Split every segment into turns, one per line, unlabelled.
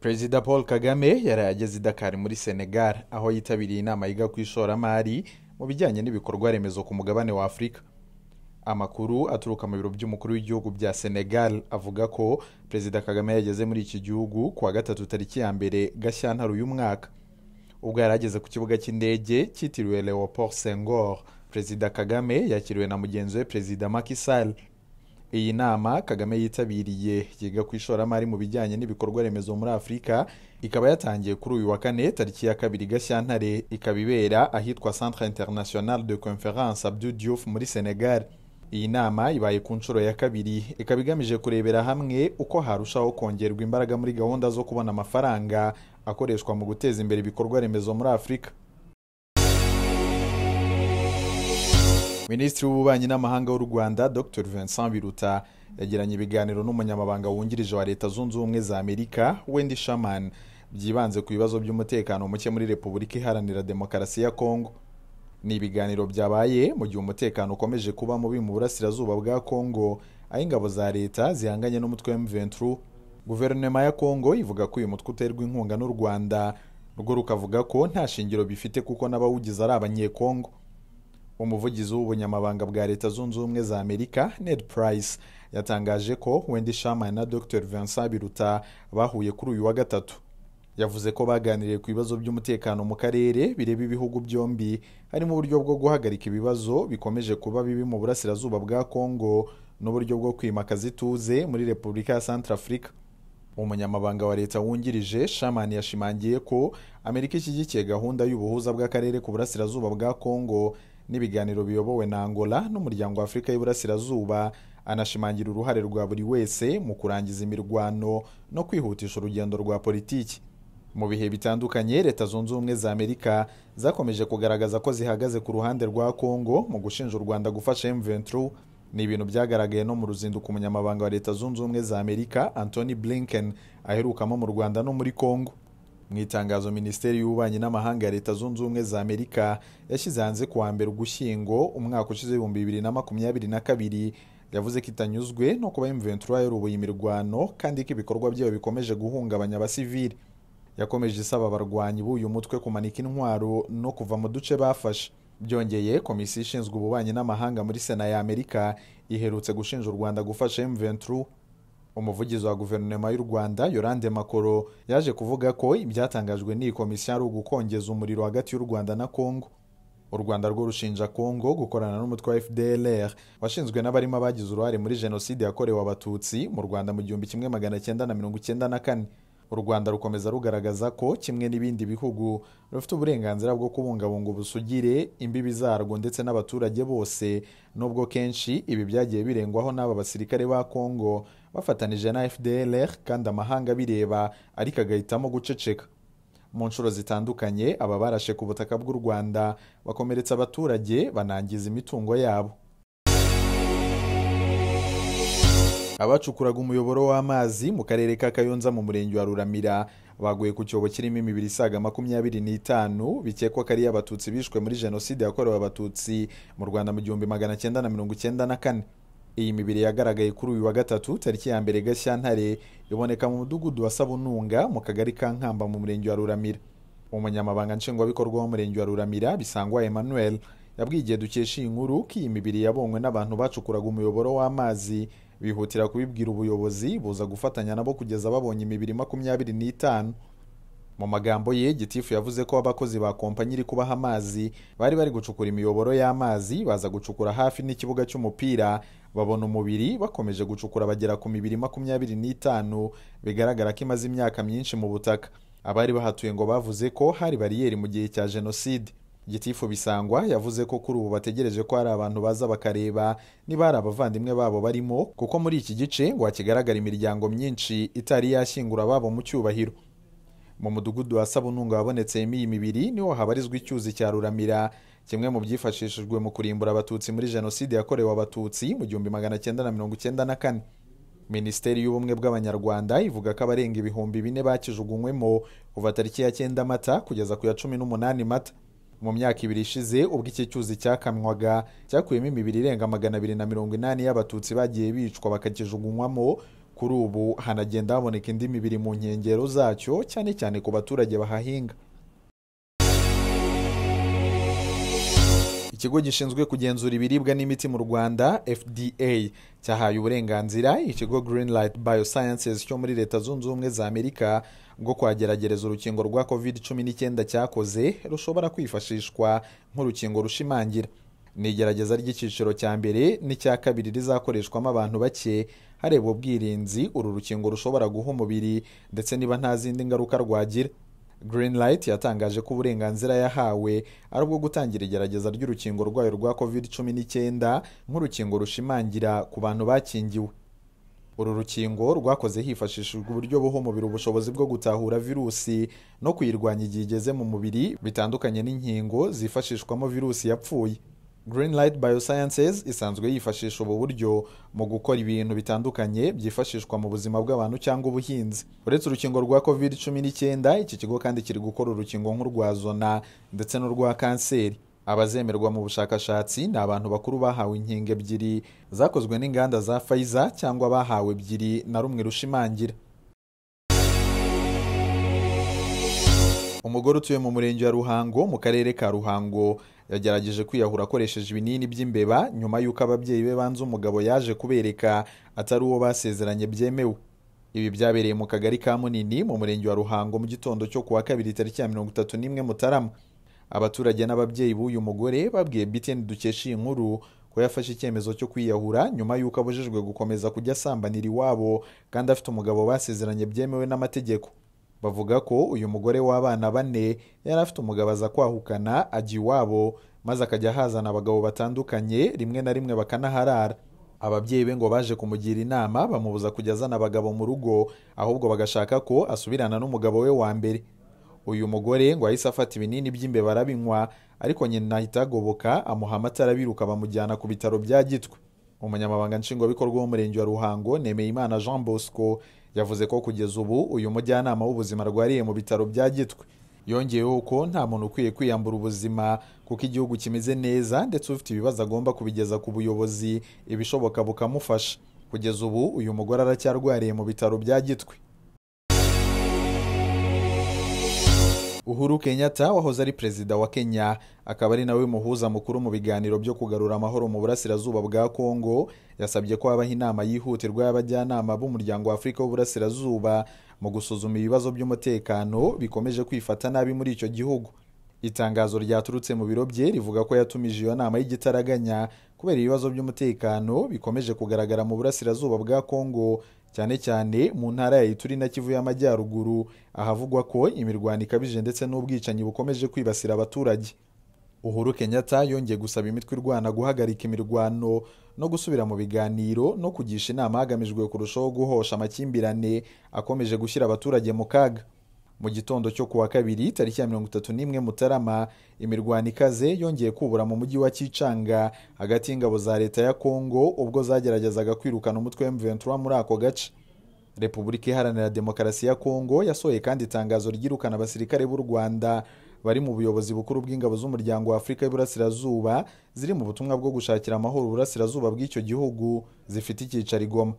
perezida paul kagame yaraye ageze i dakar muri senegal aho yitabiriye inama yiga ku ishoramari mu bijyanye n'ibikorwa remezo ku mugabane wa afurika amakuru aturuka mu biro by'umukuru w'igihugu bya senegal avuga ko perezida kagame yageze muri iki gihugu ku wa gatatu tariki ya mbere gashyantare uyu mwaka ubwo yari ageze ku kibuga cy'indege cyitiriwe leopold sengor perezida kagame yakiriwe na mugenzi we perezida Macky Sall iyi nama kagame yitabiriye yiga ku ishoramari mu bijyanye n'ibikorwa remezo muri afurika ikaba yatangiye kuri uyu wa kane tariki ya kabiri gashyantare ikaba ibera ahitwa centre international de conference Abdou Diouf muri senegal iyi nama ibaye ku nshuro ya kabiri ikaba igamije kurebera hamwe uko harushaho kongerwa imbaraga muri gahunda zo kubona amafaranga akoreshwa mu guteza imbere ibikorwa remezo muri afurika minisitiri w'ububanyi n'amahanga w'u rwanda dr vincent biruta yagiranye ibiganiro n'umunyamabanga wungirije wa leta zunze ubumwe za amerika wendy shaman byibanze ku bibazo by'umutekano muke muri repubulika iharanira demokarasi ya kongo ni ibiganiro byabaye mu gihe umutekano ukomeje kuba mubi mu burasirazuba bwa kongo aho ingabo za leta zihanganye n'umutwe w'emuventuru guverinoma ya kongo ivuga ko uyu mutwe uterwa inkunga n'u rwanda rwo rukavuga ko nta shingiro bifite kuko n'abawugize ari abanyekongo umuvugizi w'ubunyamabanga bwa leta zunze ubumwe za amerika ned price yatangaje ko wendy shaman na dr vincent biruta bahuye kuri uyu wa gatatu yavuze ko baganiriye ku bibazo by'umutekano mu karere bireba ibihugu byombi harimo uburyo bwo guhagarika ibibazo bikomeje kuba bibi mu burasirazuba bwa kongo n'uburyo bwo kwimakaza ituze muri repubulika ya centrafrica umunyamabanga wa leta wungirije shaman yashimangiye ko amerika ishyigikiye gahunda y'ubuhuza bw'akarere ku burasirazuba bwa kongo n'ibiganiro biyobowe na angola n'umuryango wa afurika y'iburasirazuba anashimangira uruhare rwa buri wese mu kurangiza imirwano no kwihutisha urugendo rwa politiki mu bihe bitandukanye leta zunze ubumwe za amerika zakomeje kugaragaza ko zihagaze ku ruhande rwa kongo mu gushinja u rwanda gufasha M23 ni ibintu byagaragaye no mu ruzinduko umunyamabanga wa leta zunze ubumwe za amerika anthony blinken aherukamo mu rwanda no muri kongo mu itangazo minisiteri y'ububanyi n'amahanga ya leta zunze ubumwe za amerika yashyize hanze ku wa mbere ugushyingo umwaka ushize ibihumbi bibiri na makumyabiri na kabiri yavuze ko itanyuzwe no kuba M23 yayoboye imirwano kandi ko ibikorwa byayo bikomeje guhungabanya abasivili yakomeje isaba abarwanyi b'uyu mutwe kumanika intwaro no kuva mu duce bafashe byongeye komisiyo ishinzwe ububanyi n'amahanga muri sena ya amerika iherutse gushinja u rwanda gufasha M23 umuvugizi wa guverinoma y'u rwanda yorande makoro yaje kuvuga ko ibyatangajwe n'iyi komisiyo ari ugukongeza umuriro hagati y'u rwanda na kongo u rwanda rwo rushinja kongo gukorana n'umutwe wa fdlr washinzwe n'abarimo abagize uruhare muri jenoside yakorewe abatutsi mu rwanda mu gihumbi kimwe magana cyenda na mirongo icyenda na kane u rwanda rukomeza rugaragaza ko kimwe n'ibindi bihugu rufite uburenganzira bwo kubungabunga ubusugire imbibi zarwo ndetse n'abaturage bose nubwo kenshi ibi byagiye birengwaho n'aba basirikare ba kongo bafatanije na fdlr kandi amahanga abireba ariko agahitamo guceceka mu nshuro zitandukanye aba barashe ku butaka bw'u rwanda bakomeretsa abaturage banangiza imitungo yabo abacukuraga umuyoboro w'amazi mu karere ka kayonza mu murenge wa ruramira baguye ku cyobo kirimo imibiri isaga makumyabiri n'itanu bikekwa ko ari abatutsi bishwe muri jenoside yakorewe abatutsi mu rwanda mu gihumbi magana cyenda na mirongo icyenda na kane iyi mibiri yagaragaye kuri uyu wa gatatu tariki ya mbere gashyantare iboneka mu mudugudu wa sabununga mu kagari ka nkamba mu murenge wa ruramira umunyamabanga nshingwabikorwa w'umurenge wa ruramira bisangwa emmanuel yabwiye igihe dukesha iyi nkuru ko iyi mibiri yabonywe n'abantu bacukuraga umuyoboro w'amazi bihutira kubibwira ubuyobozi buza gufatanya nabo kugeza babonye imibiri makumyabiri n'itanu mu magambo ye gitifu yavuze ko abakozi ba kompanyi iri kubaha amazi bari bari gucukura imiyoboro y'amazi baza gucukura hafi n'ikibuga cy'umupira babona umubiri bakomeje gucukura bagera ku mibiri makumyabiri n'itanu bigaragara ko imaze imyaka myinshi mu butaka abari bahatuye ngo bavuze ko hari bariyeri mu gihe cya jenoside gitifu bisangwa yavuze ko kuri ubu bategereje ko hari abantu baza bakareba niba hari abavandimwe babo barimo kuko muri iki gice ngo hakigaragara imiryango myinshi itari yashyingura ababo mu cyubahiro mu mudugudu wa sabununga wabonetsemo iyi mibiri niho habarizwa icyuzi cya ruramira kimwe mu byifashishijwe mu kurimbura abatutsi muri jenoside yakorewe abatutsi mu gihumbi magana cyenda na mirongo icyenda na kane minisiteri y'ubumwe bw'abanyarwanda ivuga ko abarenga ibihumbi bine bakijugunywemo kuva tariki ya cyenda mata kugeza ku ya cumi n'umunani mata mu myaka ibiri ishize ubwo iki cyuzi cyakamwaga cyakuyemo imibiri irenga magana abiri na mirongo inani y'abatutsi bagiye bicwa bakakijugunywamo kuri ubu hanagenda haboneka indi mibiri mu nkengero zacyo cyane cyane ku baturage bahahinga ikigo gishinzwe kugenzura ibiribwa n'imiti mu rwanda fda cyahaye uburenganzira ikigo Green Light Biosciences cyo muri leta zunze ubumwe za amerika bwo kwageragereza urukingo rwa covid cumi n'icyenda cyakoze rushobora kwifashishwa nk'urukingo rushimangira ni igerageza ry'icyiciro cya mbere n'icya kabiri rizakoreshwamo abantu bake harebwa ubwirinzi uru rukingo rushobora guha umubiri ndetse niba nta zindi ngaruka rwagira Green Light yatangaje ko uburenganzira yahawe ari ubwo gutangira igerageza ry'urukingo rwayo rwa covid cumi n'icyenda nk'urukingo rushimangira ku bantu bakingiwe uru rukingo rwakoze hifashishijwe uburyo buha umubiri ubushobozi bwo gutahura virusi no kuyirwanya igihe igeze mu mubiri bitandukanye n'inkingo zifashishwamo virusi yapfuye Green Light Biosciences isanzwe yifashisha ubu buryo mu gukora ibintu bitandukanye byifashishwa mu buzima bw'abantu cyangwa ubuhinzi uretse urukingo rwa covid cumi n'icyenda iki kigo kandi kiri gukora urukingo nk'urwa zona ndetse n'urwa kanseri abazemerwa mu bushakashatsi ni abantu bakuru bahawe inkingo ebyiri zakozwe n'inganda za Pfizer cyangwa bahawe ebyiri na rumwe rushimangira umugore utuye mu murenge wa ruhango mu karere ka ruhango yagerageje kwiyahura akoresheje ibinini by'imbeba nyuma y'uko ababyeyi be banze umugabo yaje kubereka atari uwo basezeranye byemewe ibi byabereye mu kagari ka munini mu murenge wa ruhango mu gitondo cyo ku wa kabiri tariki ya mirongo itatu n'imwe mutarama abaturage n'ababyeyi b'uyu mugore babwiye biteni dukesha iyi nkuru ko yafashe icyemezo cyo kwiyahura nyuma y'uko abujijwe gukomeza kujya asambanira iwabo kandi afite umugabo basezeranye byemewe n'amategeko bavuga ko uyu mugore w'abana bane yari afite umugabo aza kwahukana ajya iwabo maze akajya ahazana abagabo batandukanye rimwe na rimwe bakanaharara ababyeyi be ngo baje kumugira inama bamubuza kujya azana abagabo mu rugo ahubwo bagashaka ko asubirana n'umugabo we wa mbere uyu mugore ngo ahise afata ibinini by'imbeba arabinywa ariko nyina ahita agoboka amuha amata arabiruka bamujyana ku bitaro bya gitwe umunyamabanga nshingwabikorwa w'umurenge wa ruhango nemeyimana jean bosco yavuze ko kugeza ubu uyu mujyanama w'ubuzima arwariye mu bitaro bya gitwe yongeyeho ko nta muntu ukwiye kwiyambura ubuzima kuko igihugu kimeze neza ndetse ufite ibibazo agomba kubigeza ku buyobozi ibishoboka bukamufasha kugeza ubu uyu mugore aracyarwariye mu bitaro bya gitwe uhuru kenyatta wahoze ari perezida wa kenya akaba ari nawe muhuza mukuru mu biganiro byo kugarura amahoro mu burasirazuba bwa kongo yasabye ko habaho inama yihutirwa y'abajyanama b'umuryango wa afurika w'uburasirazuba mu gusuzuma ibibazo by'umutekano bikomeje kwifata nabi muri icyo gihugu itangazo ryaturutse mu biro bye rivuga ko yatumije iyo nama y'igitaraganya kubera ibibazo by'umutekano bikomeje kugaragara mu burasirazuba bwa kongo cyane cyane mu ntara ya ituri na kivu y'amajyaruguru ahavugwa ko imirwano ikabije ndetse n'ubwicanyi bukomeje kwibasira abaturage uhuru kenyatta yongeye gusaba imitwe irwana guhagarika imirwano no gusubira mu biganiro no kugisha inama hagamijwe kurushaho guhosha amakimbirane akomeje gushyira abaturage mu kaga mu gitondo cyo kuwa kabiri tariki ya mirongo itatu n'imwe mutarama imirwano ikaze yongeye kubura mu mujyi wa kicanga hagati y'ingabo za leta ya kongo ubwo zageragezaga kwirukana umutwe w'imventura muri ako gace repubulika iharanira demokarasi ya kongo yasohoye kandi itangazo ryirukana abasirikare b'u rwanda bari mu buyobozi bukuru bw'ingabo z'umuryango wa afurika y'uburasirazuba ziri mu butumwa bwo gushakira amahoro uburasirazuba bw'icyo gihugu zifite icyicaro igoma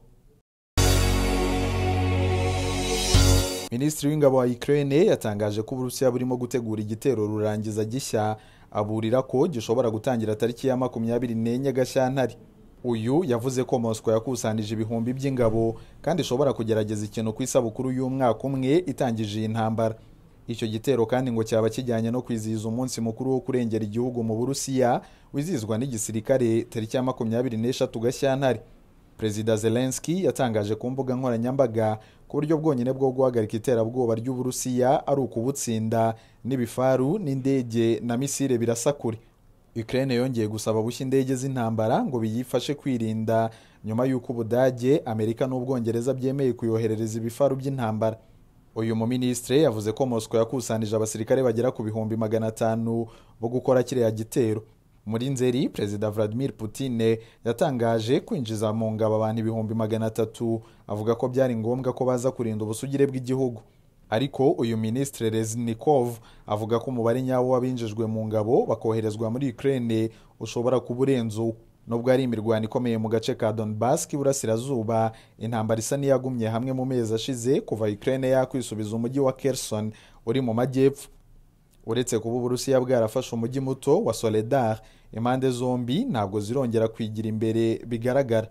minisitiri w'ingabo wa Ukraine yatangaje ko uburusiya burimo gutegura igitero rurangiza gishya aburira ko gishobora gutangira tariki ya makumyabiri n'enye gashyantare uyu yavuze ko mosco yakusanije ibihumbi by'ingabo kandi ishobora kugerageza ikintu ku isabukuru y'umwaka umwe itangije iyi ntambara icyo gitero kandi ngo cyaba kijyanye no kwizihiza umunsi mukuru wo kurengera igihugu mu burusiya wizihizwa n'igisirikare tariki ya makumyabiri n'eshatu gashyantare perezida zelenski yatangaje ku mbuga nkoranyambaga ko uburyo bwonyine bwo guhagarika iterabwoba ry'uburusiya ari ukubutsinda n'ibifaru n'indege na misile birasa kure Ukraine yongeye gusaba bushya indege z'intambara ngo biyifashe kwirinda nyuma y'uko ubudage amerika n'ubwongereza byemeye kuyoherereza ibifaru by'intambara uyu muminisitiri yavuze ko mosco yakusanije abasirikare bagera ku bihumbi magana atanu bo gukora kiriya gitero muri nzeri perezida vladimir Putine yatangaje kwinjiza mu ngabo abantu ibihumbi magana atatu avuga ko byari ngombwa ko baza kurinda ubusugire bw'igihugu ariko uyu minisitiri reznikov avuga ko umubare nyawo w'abinjijwe mu ngabo bakoherezwa muri Ukraine ushobora kuba urenze uwo nubwo hari imirwano ikomeye mu gace ka donbass k'iburasirazuba intambara isa n'iyagumye hamwe mu mezi ashize kuva ukraine yakwisubiza umujyi wa kerson uri mu majyepfo uretse kuba uburusiya bwarafashe umujyi muto wa soledar impande zombi ntabwo zirongera kwigira imbere bigaragara